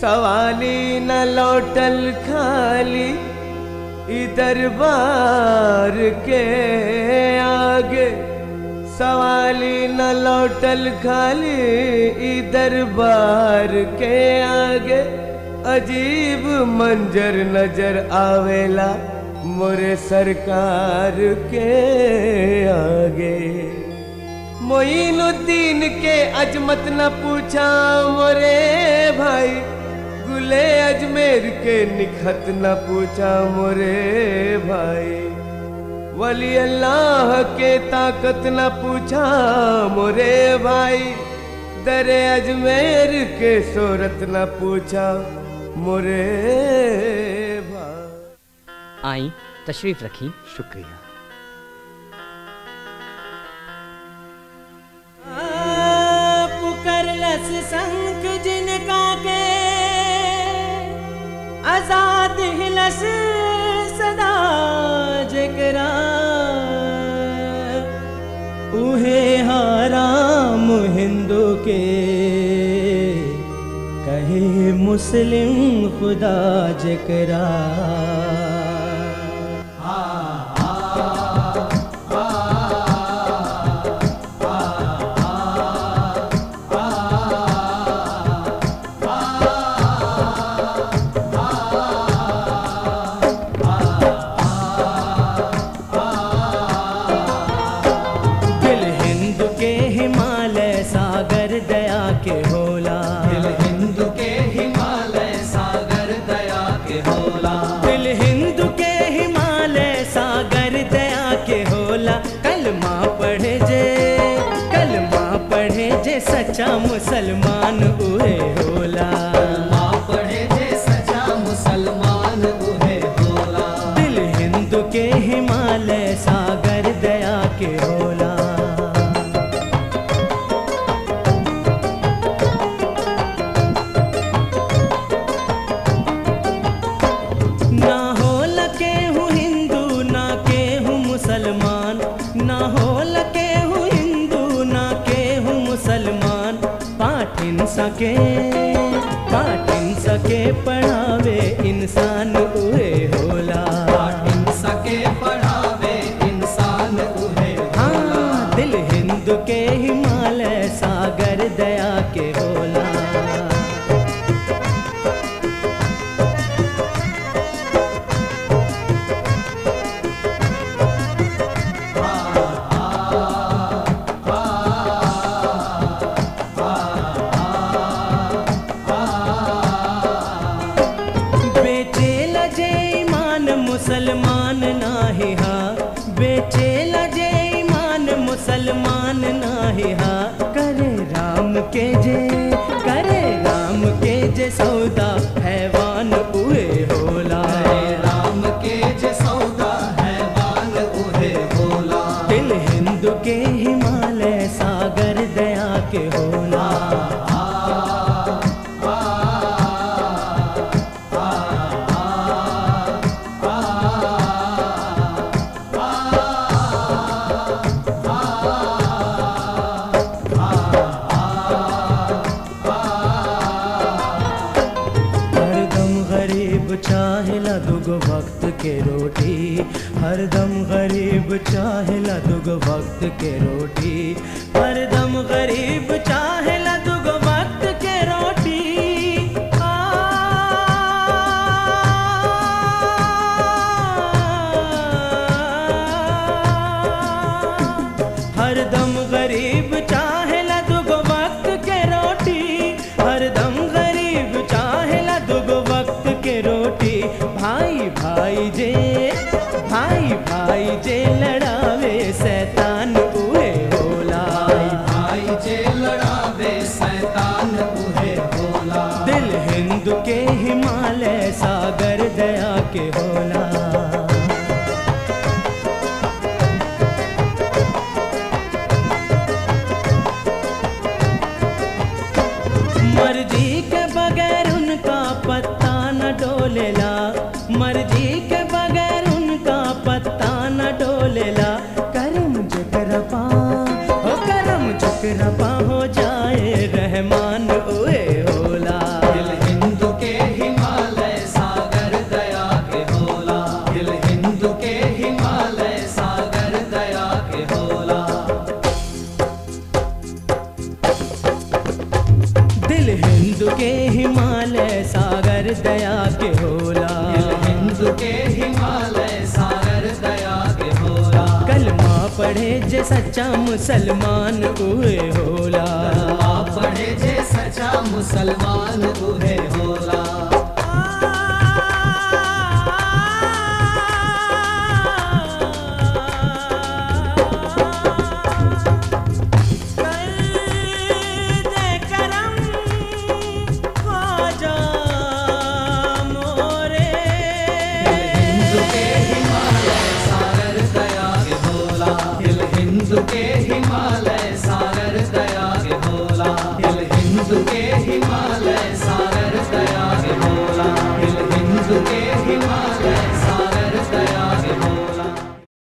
सवाली न लौटल खाली ई दरबार के आगे सवाली न लौटल खाली ई दरबार के आगे अजीब मंजर नजर आवेला मोरे सरकार के आगे मोइनुद्दीन के अजमत न पूछा मोरे भाई गुले अजमेर के निखत न पूछा मोरे भाई वली अल्लाह के ताकत न पूछा मोरे भाई दरे अजमेर के सूरत न पूछा मोरे भाई आई तशरीफ रखी शुक्रिया पुकरलस संख जिनका के आजाद हिलस सदा जकरा उहे हाराम हिंदू के कहे मुस्लिम खुदा जकरा दिल हिंद के हिमालय सागर दया के होला दिल हिंद के हिमालय सागर दया के होला दिल हिंद के हिमालय सागर दया के होला कलमा पढ़े जे कलमा पढ़े जे सच्चा मुसलमान उहे होला पढ़े जे सच्चा मुसलमान उहे होला दिल हिंद के हिमालय सागर दया के होला ना हो लके हूँ हिंदू ना के हूँ मुसलमान ना हो लके हूँ हिंदू ना के हूँ मुसलमान पाठिन सके पाठिन सके पढ़ावे इंसान उहे होला पाठिन सके पढ़ावे इंसान उहे हाँ दिल हिंदू के हिमालय सागर दया के होला बेचे लजे ईमान मुसलमान नाही हा बेचे लजे ईमान मुसलमान नाही हा करे राम के जे करे राम के जे सौदा हैवान उहे होला राम के जे सौदा हैवान उहे होला दिल हिंदू के हिमालय सागर दया के होला हरदम गरीब चाहेला दुगो वक्त के रोटी हरदम गरीब चाहेला दुगो वक्त के रोटी हरदम गरीब चाहेला दुगो वक्त के रोटी आ, हरदम गरीब चाहेला दुगो वक्त के रोटी हरदम गरीब चाहेला दुगो वक्त के रोटी भाई भाई जे भाई भाई जे लड़ावे शैतान उहे होला भाई जे लड़ावे शैतान उहे होला दिल हिंद के हिमालय सागर दया के होला मर्जी के बगैर उनका पत्ता न डोलेला मर्जी के बगैर उनका पत्ता न डोलेला करम जकरपा हो करम जकरपा हो जाए रहमान ओए होला दिल हिंदू दिल हिंद के हिमालय सागर दया के होला हिंदू के हिमालय सागर दया के होला कलमा पढ़े जे सच्चा मुसलमान उहे होला आप पढ़े जे सच्चा मुसलमान उहे होला हिंदू के हिमालय सागर दया के होला हिंदू के हिमालय